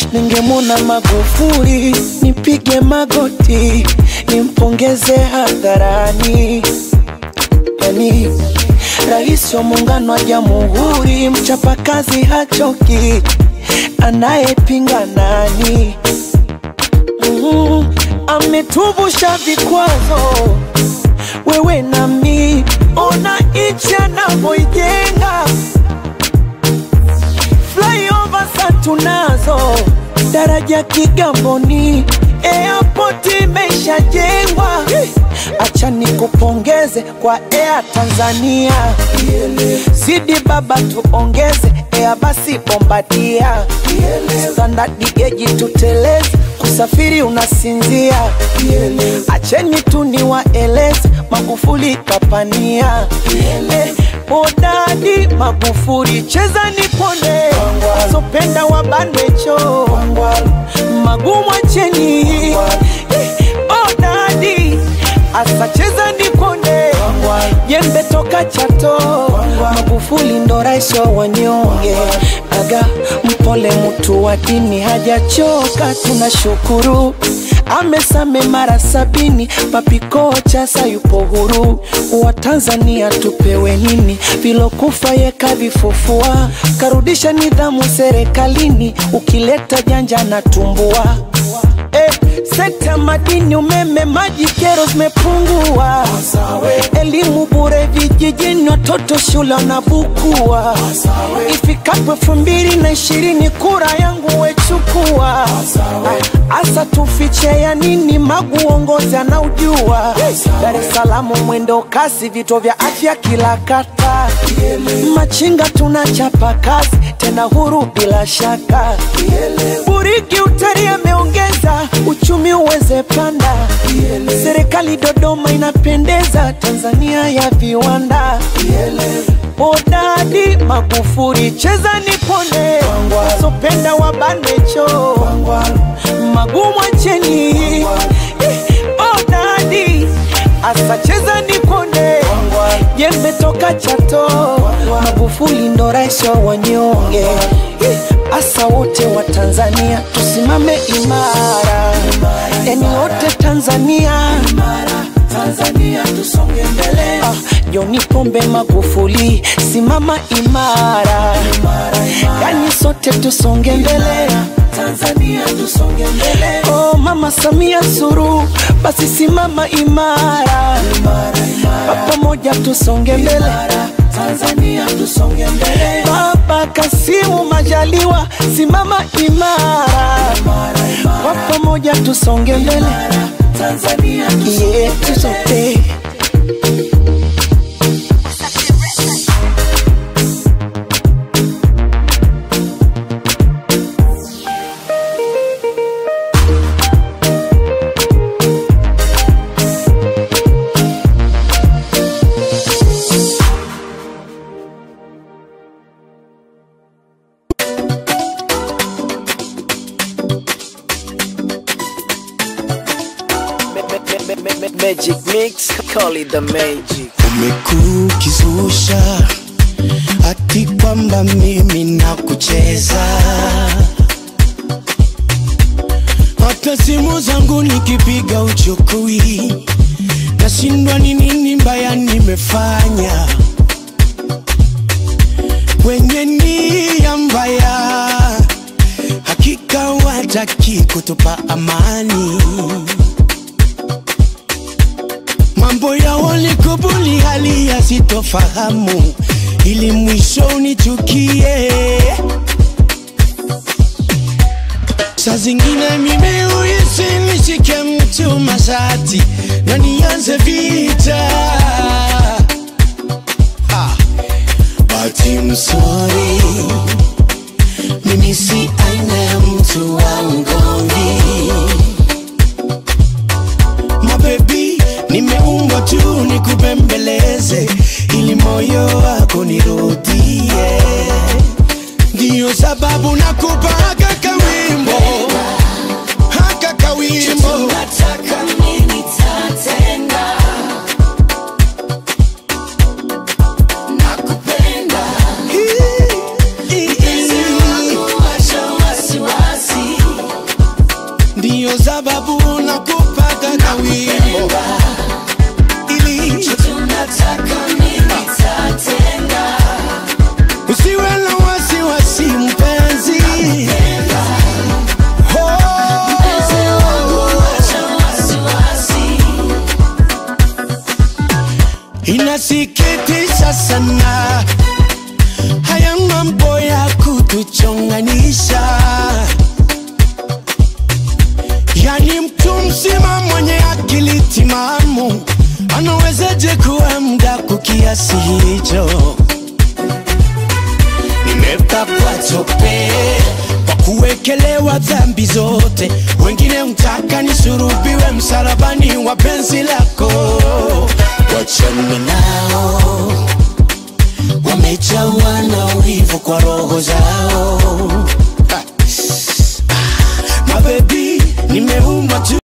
ningemwona Magufuli nipige magoti nimpongeze hadharani, yani rais wa muungano wa jamhuri, mchapakazi hachoki, anayepinga nani? Mm, ametuvusha vikwazo, wewe nami, ona nchi anavyoijenga flyover sa tunazo, daraja Kigamboni, airport imeshajengwa. Acha nikupongeze kwa Air Tanzania, zidi baba tuongeze Air basi Bombardia, standard geji tuteleze, kusafiri unasinzia. Acheni tu niwaeleze, Magufuli kapania Eh, Hodari Magufuli, cheza nipone, sopenda wabanwe choo, magumu acheni. Eh, Hodari asa cheza nipone, jembe toka Chato, Magufuli ndo rais wa wanyonge, aga mpole mtu wa dini hajachoka, tunashukuru amesame mara sabini, papikocha sayupo huru. Wa Tanzania tupewe nini? Vilokufa yeka vifufua, karudisha nidhamu serikalini, ukileta janja na tumbua Eh, sekta madini, umeme, maji, kero zimepungua. Elimu bure vijijini, watoto shule wanabukua. Ifikapo elfu mbili na ishirini kura yangu wechukua. Asa tufiche ya nini? Magu uongozi anaujua. Dar es Salaam mwendo kasi, vituo vya afya kila kata. Machinga tunachapa kazi, tena huru bila shaka. Buriki utari ameongeza uchumi uweze panda. Serikali Dodoma inapendeza, Tanzania ya viwanda. Hodari Magufuli, cheza nipone, sopenda wabane choo, magumu acheni. Hodari asa cheza nipone, jembe toka Chato, Magufuli ndo rais wa wanyonge. Asa wote wa Tanzania tusimame imara, yani wote Tanzania Tanzania tusonge mbele. Ah, John Pombe Magufuli, simama imara, yani sote tusonge mbele. Tanzania tusonge mbele. Oh, Mama Samia Suluhu, basi simama imara, Kwa pamoja tusonge mbele. Tanzania tusonge mbele. Baba Kasimu Majaliwa, simama imara, kwa pamoja tusonge mbele. Tanzania yetu sote. Magic mix, call it the magic. umekukizusha ati kwamba mimi na kucheza hata simu zangu nikipiga uchukui nashindwa ni nini mbaya nimefanya wenye nia mbaya hakika wataki kutupa amani mambo ya walikubuli hali ya sitofahamu ili mwisho unichukie saa zingine mimi uhisi nishike mtu mashati na nianze vita Ha. but I'm sorry mimi si aina ya mtu wa mgomvi mabebi nimeumbwa tu nikubembeleze ili moyo wako nirudie ndiyo sababu nakupa haka kawimbo haka kawimbo ndiyo sababu nakupaga kawimbo ili usiwe na wasiwasi mpenzi inasikitisha sana haya mambo ya kutuchonganisha yani mtu mzima mwenye akili timamu anawezaje kuwa mdaku kiasi hicho nimepakwa tope kwa kuwekelewa dhambi zote wengine mtaka nisurubiwe msalabani wa penzi lako wachana nao wamejawa na wivu kwa roho zao